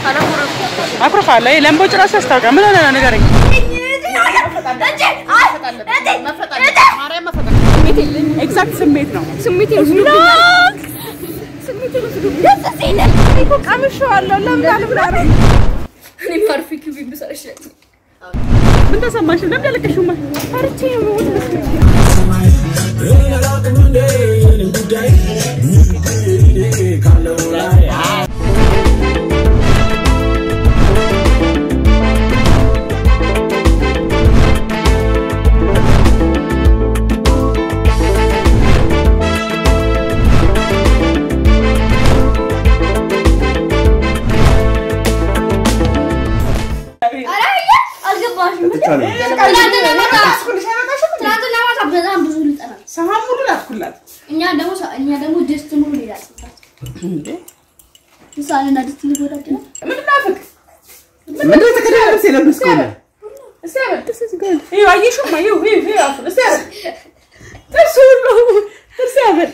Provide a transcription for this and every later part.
አኩርፋለሁ። ይሄ ለምቦጭ ራሱ ያስታውቃል። ምን ሆነ ነው ንገረኝ። ኤግዛክት ስሜት ነው። ስሜት ቀምሼዋለሁ። ለምን አልብላም? ምን ተሰማሽ? ለምን ያለቀሽው? ፈርቼ ነው የምሞት ሰሃን ሙሉ ላኩላት። እኛ ደግሞ እኛ ደግሞ ድስት ሙሉ ሌላ ጽፋት ምሳሌና ድስት ሊጎዳድ ነው። ምንድን ነው አፍክ? ምንድን የተቀደደ ልብስ የለበስከው ነው? እስቲ አበል። ይኸው አየሽውማ፣ ይኸው ይኸው ይኸው አፉን። እስቲ አበል። ጥርሱ ሁሉ እስቲ አበል።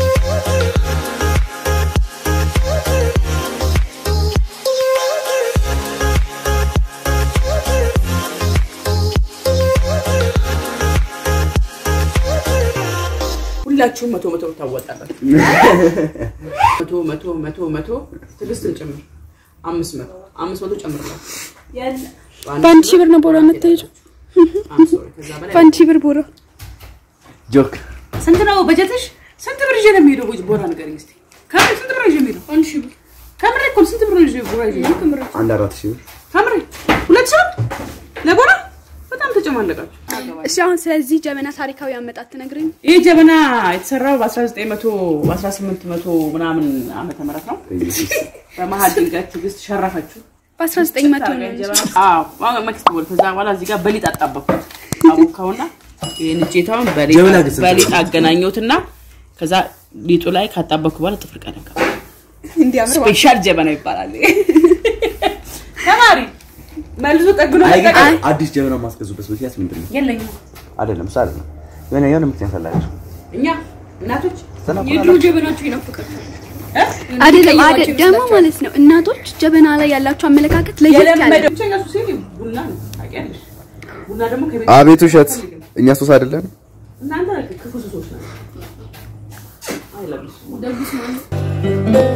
ሁላችሁም መቶ መቶ ታወጣላችሁ። መቶ መቶ መቶ መቶ ትዕግስትን ጭምር አምስት መቶ አምስት መቶ ጨምርላት። በአንድ ሺህ ብር ነው ቦራ የምትሄጂው? I'm sorry፣ ከዛ በላይ በአንድ ሺህ ብር ቦራ ጆክ ስንት ነው በጀትሽ? ስንት ብር ይዤ ነው የሚሄደው? ቦ- ቦራ ንገረኝ እስኪ። ከምሬ ስንት ብር ነው ይዤ የሚሄደው? አንድ ሺህ ብር። ከምሬ እኮ ስንት ብር ነው ይዤ ቦራ ይዤ የሚሄደው? ከምሬ አንድ አራት ሺህ ብር ከምሬ ሁለት ሺህ ብር ለቦራ በጣም ተጨማለቃችሁ። እሺ አሁን ስለዚህ ጀበና ታሪካዊ አመጣጥ ትነግረኝ? ይህ ጀበና የተሰራው በ1900 በ1800 ምናምን ዓመተ ምህረት ነው። በመሀል ድንገት ትዕግስት ሸረፈችው። በ1900 ነው እንጂ። መክስት ቦል ከዛ በኋላ እዚህ ጋር በሊጥ አጣበኩት። አቦካውና ይህን እጀታውን በሊጥ- ጀበና ግን ስንት በሊጥ ነው? አገናኘሁትና ከዛ ሊጡ ላይ ካጣበኩ በኋላ ጥፍር ቀለም ገባ። እንዲያምር ስፔሻል ጀበና ይባላል። ተማሪ መልሶ ጠግኖ አይ ግን መጠቀም አዲስ ጀበና ማስገዙበት ምክንያት ምንድን ነው? የለኝም። አይደለም እሱ አይደለም የሆነ የሆነ ምክንያት አላቸው። እኛ እናቶች የድሮ ጀበናቸው ይናፍቃቸው። እ? አይደለም አይደል? ደግሞ ማለት ነው እናቶች ጀበና ላይ ያላቸው አመለካከት ለየት ያለ የለመደው ብቸኛ ሱሴ ቡና ነው። ታውቂያለሽ? ቡና ደግሞ ከቤት አቤት ውሸት! እኛ ሶስ አይደለም እናንተ ክፉ ሱሶች ናቸው። አይለብሱም። ደግስ ማለት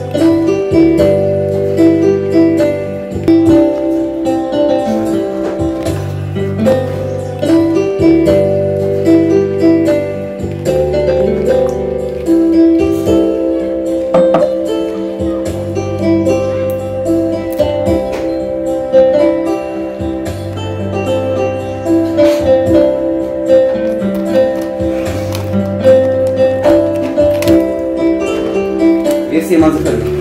የስ የማዘፈን ነው።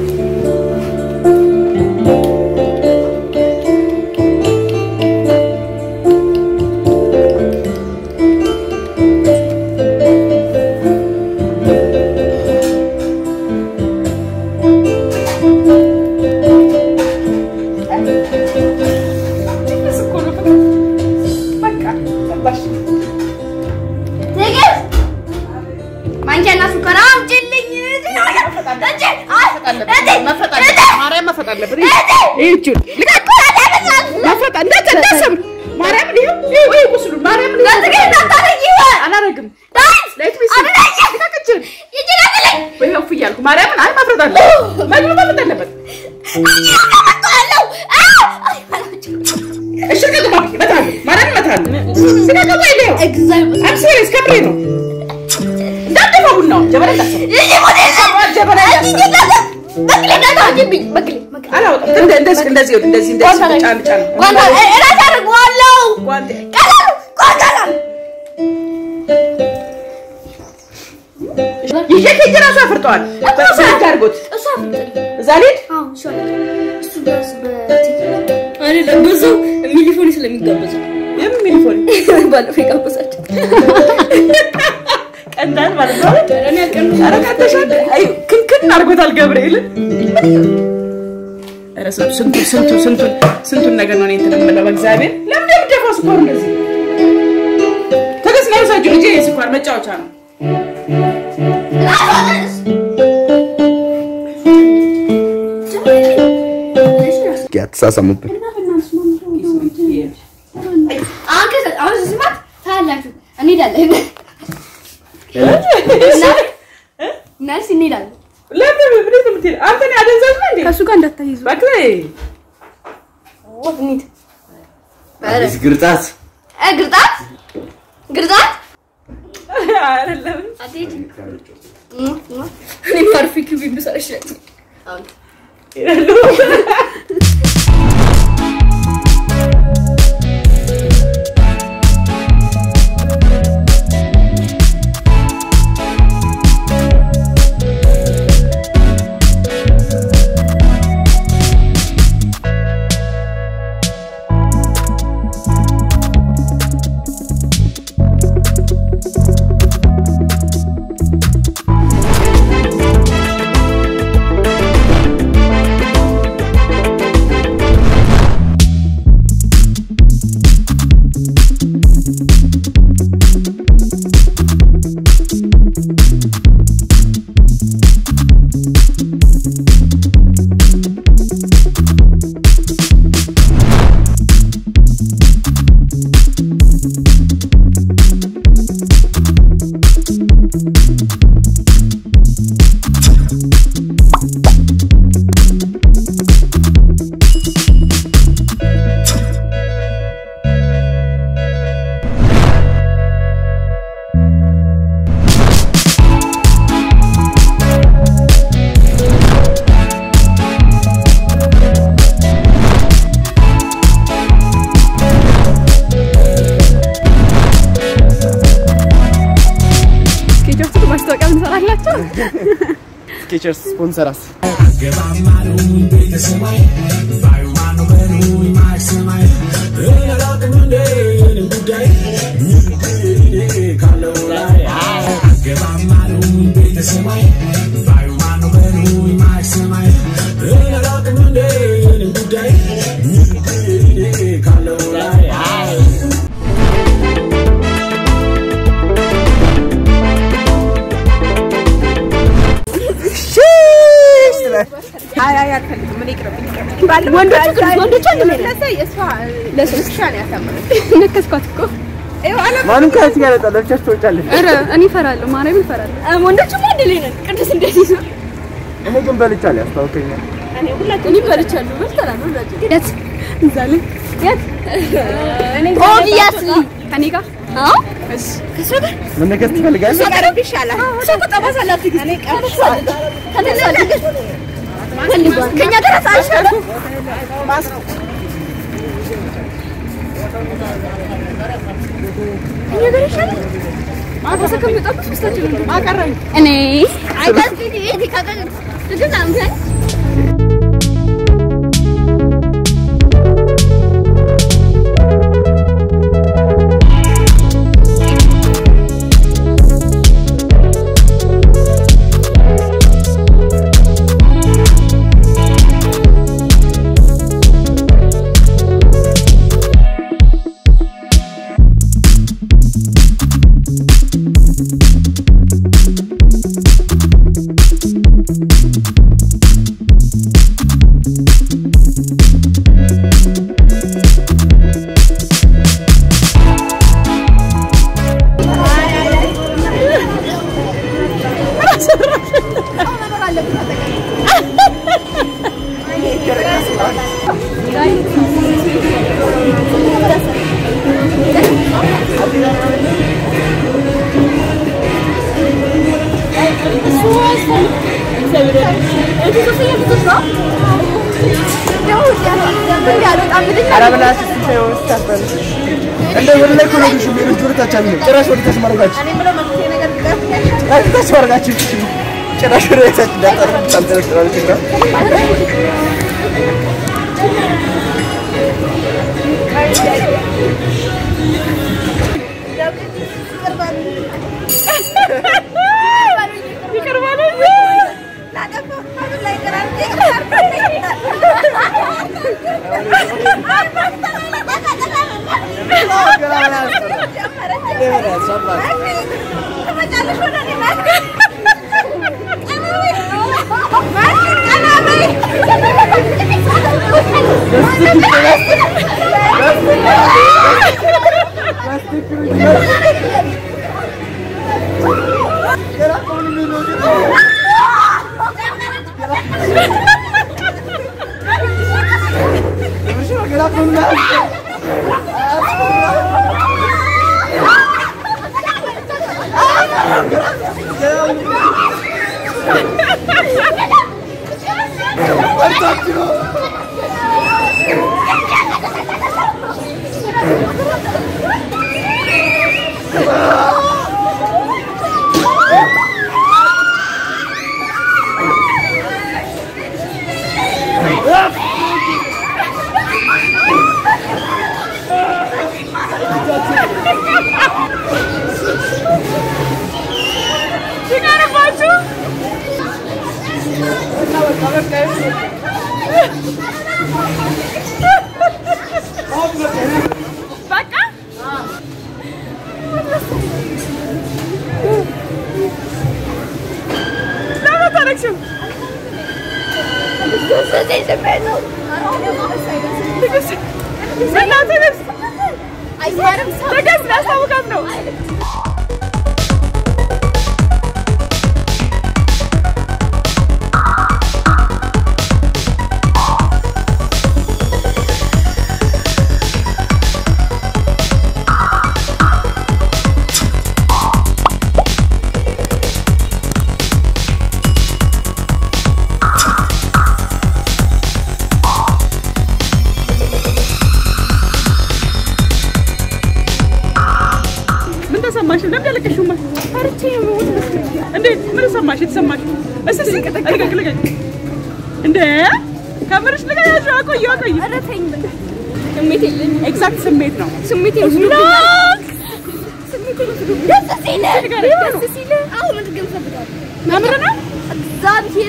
ትዕግስት ማንኪያና ሱከር አምጪልኝ። መፍረጥ አለበት። ማርያም መፍረጥ አለበት። ይህ እጁን መፍረጥ እንዴት እንዳሰብን ማርያምን ይኸው ይኸው ይኸው ቁስሉን ማርያምን ይኸው አላረግም ሌት ሚ ልቀቅችን ይኸው እፍ እያልኩ ማርያምን አይ መፍረጥ አለ መግሉ መፍረጥ አለበት እሺ ልቀቅ እባክህ እመታለሁ ማርያምን እመታለሁ ልቀቅ ወይ ይኸው አም ሲሪየስ ከምሬ ነው እንዳትደፋ ቡናውን ጀበና እንዳትሰራ ጀበና እንዳትሰራ አላወጣም እንደ- እንደዚህ እንደዚህ ይኸውልህ፣ እንደዚህ እንደዚህ ጫን ጫን ጓንጤ ይሄ ከእጅ ራሱ አፍርጠዋል በስልክ አድርጎት እዛ ልሂድ አይደለም በዛው ሚሊፎን ስለሚጋበዘው የምን ሚሊፎን ባለፈው የጋበዛቸው ቀላል ማለት ነው ኧረ ቀጥተሻል አይ ክንክን አድርጎታል ገብርኤልን ኧረ ስንቱ ስንቱ ስንቱ ስንቱን ስንቱን ነገር ነው እኔ እንትን የምለው በእግዚአብሔር ለምን የምትደፋው ስኳር እንደዚህ ትዕግስት ነው የውሰጂው ልጄ የስኳር መጫወቻ ነው እስኪ አትሳሳምብን። አሁን ከዛ- አሁን ስማት ታያላችሁ። እንሄዳለን ነርስ እንሄዳለን። ለምን ወዴት ነው የምትሄድ? አንተ ነህ አደንዛዥ ነህ እንዴ? ከእሱ ጋር እንዳታይዙ። እባክህ እንሂድ። አዲስ ግርጣት እ ግርጣት ግርጣት አይደለም። አትሄጂ። እኔ ማርፊ ኪቢ ብሰራ ይሻላል። አሁን ሄዳለሁ። ስኬቾቹ ማስታወቂያ እንሰራላቸው። ስኬቸርስ ስፖንሰራስ ነከስኳት እኮ። ማንም ከአንቺ ጋር ያወጣል ለብቻሽ ትወጫለሽ። ኧረ እኔ እፈራለሁ፣ ማርያምን እፈራለሁ። ወንዶችማ አንድ ላይ ነን። ቅዱስ እንዴት ይዞ እኔ ግን በልቻለሁ ያስታውቀኛል። እኔ በልቻለሁ፣ በልተናል ሁላችን። የት? እዛ ላይ የት? ኦብቪየስሊ ከእኔ ጋር እሺ። ከእሷ ጋር መነገስ ትፈልጋለሽ? ቀረብ ይሻላል። እሷ እኮ ጠባሳ አላት። ትዕግስት ተነሳለች። ከእኛ ጋር አይሻልም? ከእኛ ጋር አይሻልም? ማታ ከሚጠብቅ ሶስታችን ነው። አቀረኝ እኔ አይደል? ይሄ ከቀን ትዕግስት አንተ ኧረ በእናትሽ እሱ ሳይሆን ስታፈል እንደ ወደ ላይ እኮ ነው የሄድሽው። ሌሎች ወደ ታች አሉ። ጭራሽ ወደ ታች ማድረጋችሁ ጭራሽ ታች ማድረጋችሁ ጭራሽ ወደ ታች እንዳጠሩ ታንጠለጥላለች እና Thank you. ምን ተሰማሽ? ለምን ያለቀሽው? ፈርቼ ነው። እንዴ ምን ተሰማሽ? የተሰማሽ እስኪ እስኪ ልቀቅ ልቀቅ። እንዴ ከምርሽ ልቀቅ። ያዥ አቆየው አቆየው። ስሜት የለኝም። ኤግዛክት ስሜት ነው። ስሜት ላክ ደስ ሲል ደስ ሲል አሁን ምን ግን ፈልጋለሁ ከምር ነው። እግዚአብሔር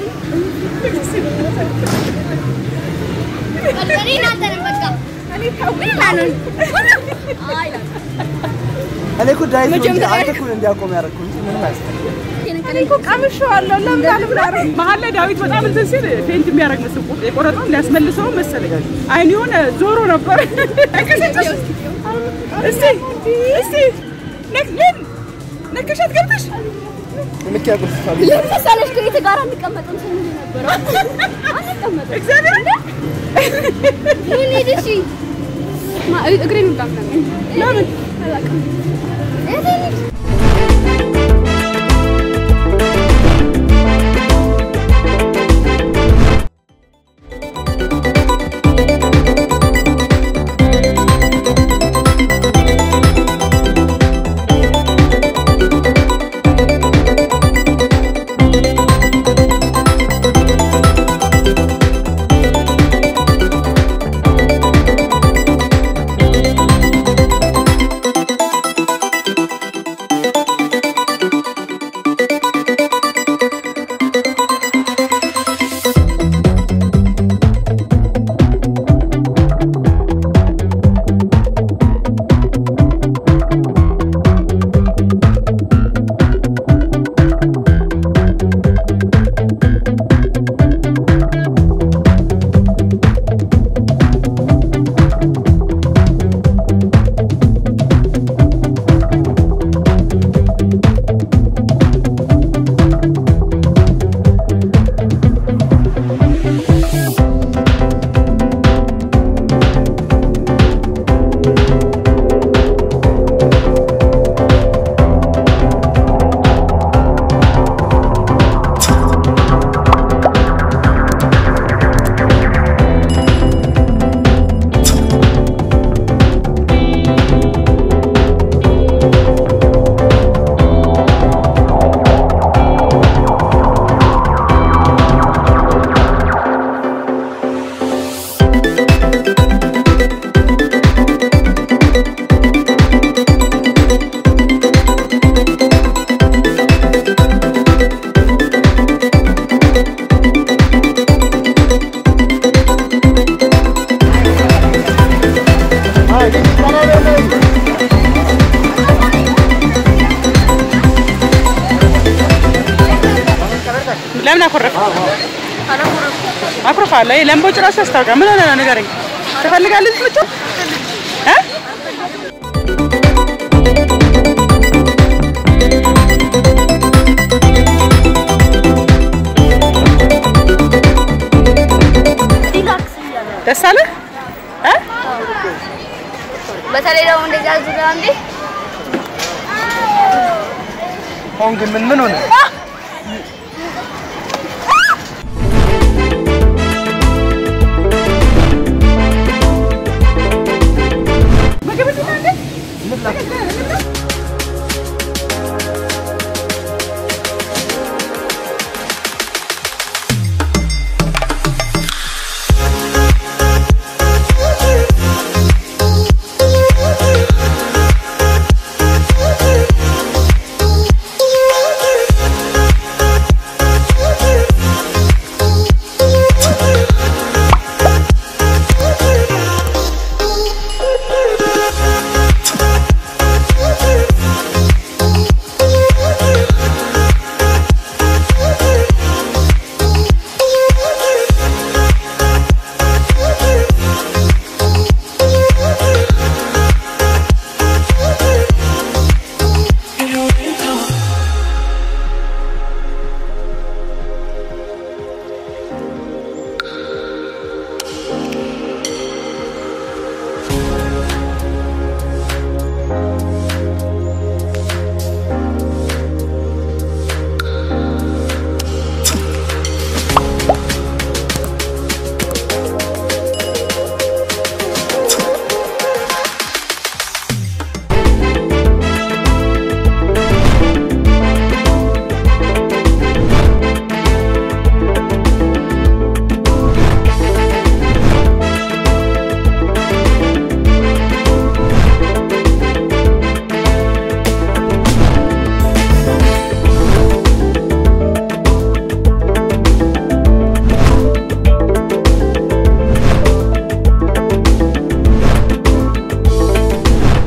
እኔ እናንተ ነን በቃ እኔ ታውቁኝ አለን አይ እኔ እኮ ዳዊት ነው እንጂ አንተ እኮ እንዲያቆም ያደረኩህ እንጂ ምንም አያስፈልግም። እኔ እኮ ቀምሼዋለሁ። ለምን አልብላረም? መሀል ላይ ዳዊት በጣም እንትን ሲል ፌንት የሚያደርግ መስል ቁርጥ የቆረጠው ሊያስመልሰው መሰለኝ። አይን የሆነ ዞሮ ነበር። እስቲ እስቲ ነክ ምን ነክሻት ገብተሽ ልክ ያጎርሳል። ለምሳሌሽ ከየት ጋር አንቀመጥም ስንል ነበር አንቀመጥም እግዚአብሔር ምን ሄደሽ እግሬን ወጣ ምናምን ለምን ለምን አኮረፍ? አኩርፋለሁ። ይሄ ለምቦጭ ራሱ ያስታውቃል። ምን ሆነ ነው ንገረኝ። ትፈልጋለች ልጆ እ ደስ አለ እ በተለይ ደግሞ እንደዛ ዙሪያ እንዴ አሁን ግን ምን ምን ሆነ?